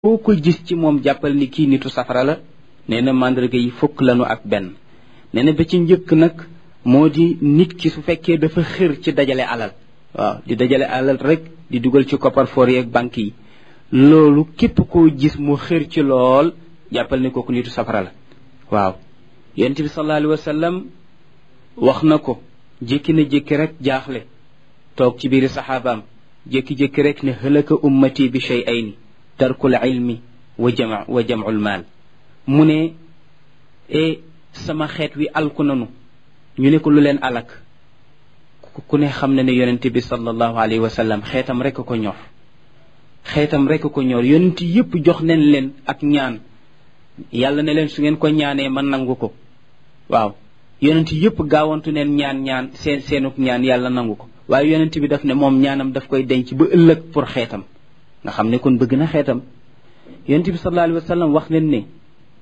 foo ko gis ci moom jàppal ni kii nitu safara la nee na màndarga yi fukk lanu ak benn nee na ba ci njëkk nag moo di nit ki su fekkee dafa xër ci dajale alal waaw di dajale alal rek di dugal ci coffre-fort yi ak banque yi loolu képp koo gis mu xër ci lool jàppal ni kooku nitu safara la waaw yonent bi sallallahu alayhi wa sallam wax na ko jékki na jékki rek jaaxle toog ci biiri saxaabaam jékki-jékki rek ne hëlaka ummati bi shay'ayni tarkul ilmi wa jama wa jamul maal mu ne e sama xeet wi alku nanu ñu ne ko lu leen alak ku ne xam ne ne yonent bi sallallahu alayhi wa sallam xeetam rek ko ñor xeetam rek ko ñor yonent yépp jox nañ leen ak ñaan yàlla ne leen su ngeen ko ñaanee man nangu ko waaw yonent yépp gaawantu neen ñaan ñaan seen seenuk ñaan yàlla nangu ko waaye yonent bi daf ne moom ñaanam daf koy denc ba ëllëg pour xeetam nga xam ne kon bëgg na xeetam yonent bi sallallahu alayhi wa sallam wax leen ne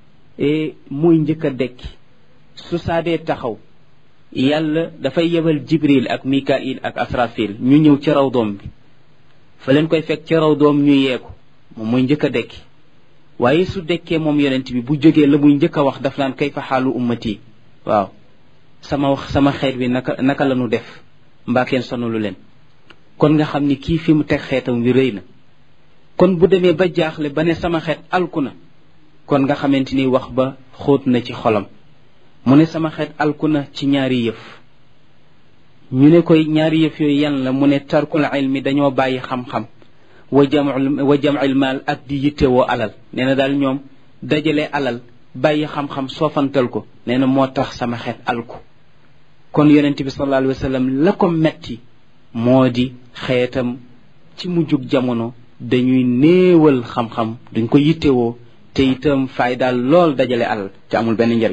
muy njëkk a dekki su saadee taxaw yàlla dafay yebal jibril ak mikail ak asrafil ñu ñëw ci raw doom bi fa leen koy fekk ci raw doom ñu yeeku moom muy njëkk a dekki waaye su dekkee moom yonent bi bu jógee la muy njëkk a wax daf naan kay fa xaalu ummati waaw sama wax sama xeet wi naka naka la ñu def mbaa kenn sonalu leen kon nga xam ni kii fi mu teg xeetam wi rëy na kon bu demee ba jaaxle ba ne sama xeet alku na kon nga xamante ni wax ba xóot na ci xolam mu ne sama xeet alku na ci ñaari yëf ñu ne koy ñaari yëf yooyu yan la mu ne tarkul ilmi dañoo bàyyi xam-xam wa jamul wa jamil maal ak di yittewoo alal nee na daal ñoom dajale alal bàyyi xam-xam soofantal ko nee na moo tax sama xeet alku kon yonent bi sallallahu alayhi wa sallam la ko metti moo di xeetam ci mujjug jamono dañuy néewal xam-xam duñ ko yittewoo te itam fay daal lool dajale alal te amul benn njariñ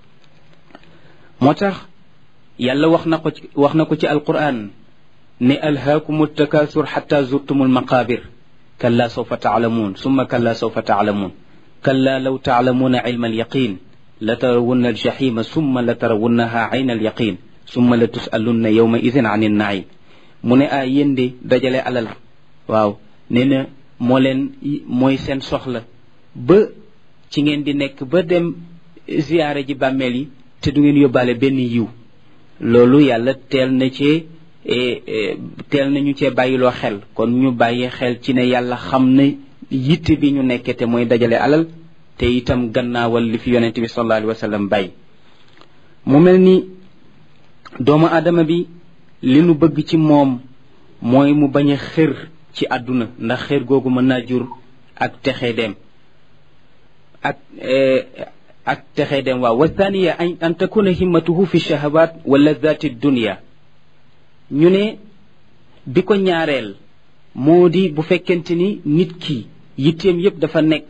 moo tax yàlla wax na ko ci wax na ko ci alquran ne alhaakumu takasur xata zurtumu almaqabir kalla sawfa taalamuun summa kalla sawfa taalamuun kalla law taalamuuna ilma alyaqin la tarawunna aljaxima summa la tarawunnaha ayna alyaqin summa la tusalunna yawma idin an innaim mu ne a yéen de dajale alal waaw nee na moo leen mooy seen soxla ba ci ngeen di nekk ba dem ziyaare ji bàmmeel yi te du ngeen yóbbaale benn yiw loolu yàlla teel na cee teel nañu cee bàyyiloo xel kon ñu bàyyi xel ci ne yàlla xam na yitte bi ñu nekkee te mooy dajale alal te itam gannaawal li fi yonente bi sallallahu alayhi wa sallam bàyyi mu mel ni doomu aadama bi li nu bëgg ci moom mooy mu bañ a xër ci àdduna ndax xër googu mën naa jur ak texe dem ak ak texe dem waaw wa thaniya an takuna himmatuhu fi shahawat wa ladati dunia ñu ne bi ko ñaareel moo di bu fekkente ni nit ki yitteem yépp dafa nekk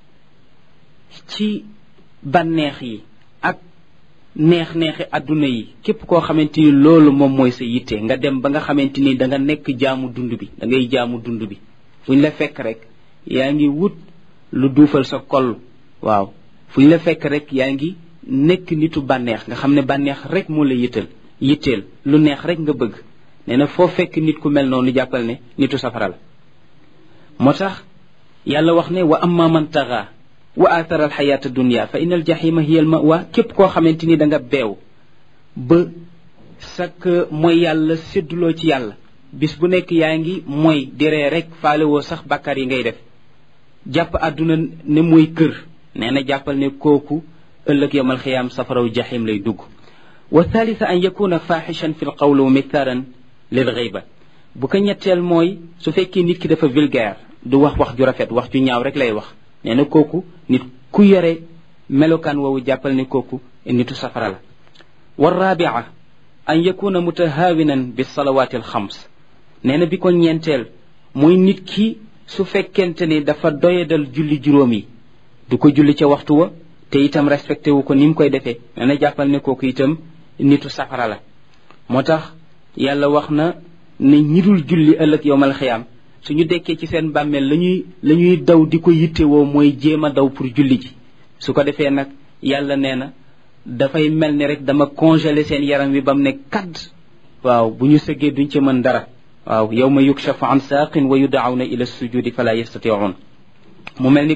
ci bànneex yi ak neex-neexi àdduna yi képp koo xamante ni loolu moom mooy sa yitte nga dem ba nga xamante ni da nga nekk jaamu dund bi da ngay jaamu dund bi fu ñu la fekk rek yaa ngi wut lu duufal sa koll waaw fu ñu la fekk rek yaa ngi nekk nitu bànneex nga xam ne bànneex rek moo la yittal yitteel lu neex rek nga bëgg nee na foo fekk nit ku mel noonu jàppal ne nitu safara la moo tax yàlla wax ne wa amma man taxa wa athara alxayaata dunia fa inna aljahima hiya al mawa képp koo xamante ni da nga beew ba sak mooy yàlla sédduloo ci yàlla bis bu nekk yaa ngi mooy diree rek faalewoo sax bàkkaar yi ngay def jàpp àdduna ne mooy kër nee na jàppal ne kooku ëllëg yawmal xiyaam safaraw jahim lay dugg wa thalitha an yakuna faxishan fi l qawl wa mithaaran lil ghayba bu ko ñetteel mooy su fekkee nit ki dafa vulgaire du wax wax ju rafet wax ju ñaaw rek lay wax nee na kooku nit ku yore melokaan woowu jàppal ne kooku nitu safara la wa rabia an yakuna mutahaawinan bi salawaati alxams nee na bi ko ñeenteel mooy nit ki su fekkente ni dafa doyadal julli juróom yi du ko julli ca waxtu wa te itam respecté wu ko ni mu koy defee nee na jàppal ne kooku itam nitu safara la moo tax yàlla wax na ne ñi dul julli ëllëg yowmal xiyaam suñu dekkee ci seen bàmmeel lañuy la ñuy daw di ko yittewoo mooy jéem a daw pour julli ji su ko defee nag yàlla nee na dafay mel ni rek dama congelé seen yaram wi ba mu ne kadd waaw bu ñu sëggee duñ ca mën dara waaw yawma yukshafu an saaqin wa yudaawna ila sujudi fala yastatiun mu mel ni